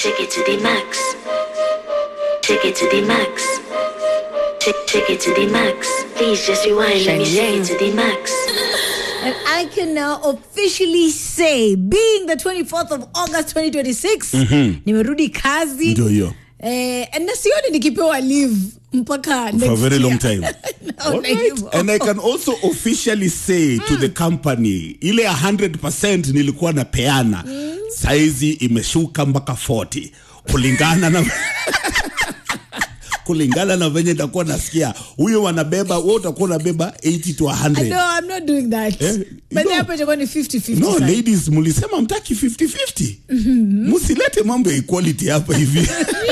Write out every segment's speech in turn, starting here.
Take it to the max. Take it to the max. Take, take it to the max. Please just rewind. Let me take it to the max. And I can now officially say, being the 24th of August 2026, nimerudi kazi ndio hiyo eh, na sioni nikipewa leave mpaka for a next very long year. time Naona Alright. hivyo. and i can also officially say to the company ile 100% nilikuwa napeana saizi imeshuka mpaka 40 kulingana na kulingana na venye nitakuwa nasikia huyo wanabeba wewe utakuwa unabeba 80 to 100 No, I'm not doing that. Eh, But no. hapa itakuwa ni 50-50 no sasa. ladies mlisema mtaki 50-50 msilete mambo ya equality hapa hivi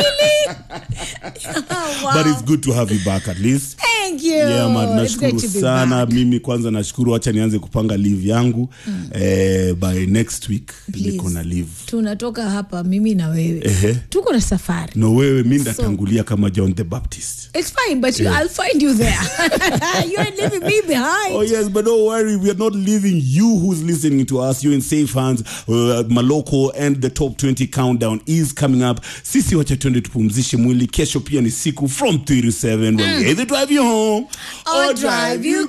Oh, wow. but it's good to have you back at least Thank you. Yeah, man, It's great nashukuru to be sana back. mimi kwanza nashukuru wacha nianze kupanga leave yangu eh, by next week niko na leave tunatoka hapa mimi na wewe Ehe. tuko na safari no wewe mi ndatangulia kama john the baptist It's fine, but you, I'll find you there. you ain't leaving me behind. Oh yes, but don't worry, we are not leaving you who's listening to us. You're in safe hands. Uh, Maloko and the top 20 countdown is coming up. Sisi wacha twende tupumzishe mwili. Kesho pia ni siku from 3 to 7 when we either drive you home Or drive you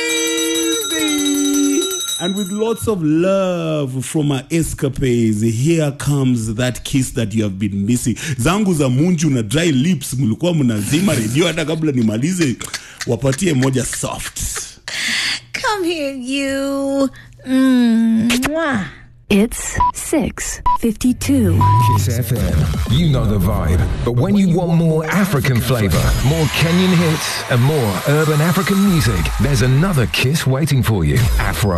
crazy. And with lots of love from our escapades, here comes that kiss that you have been missing. Zangu za munju na dry lips, mlikuwa mnazima redio hata kabla nimalize. Wapatie moja soft. Come here, you. Mm, mwah. It's 652. Kiss FM. You know the vibe. But when you want more African flavor, more Kenyan hits, and more urban African music, there's another Kiss waiting for you. Afro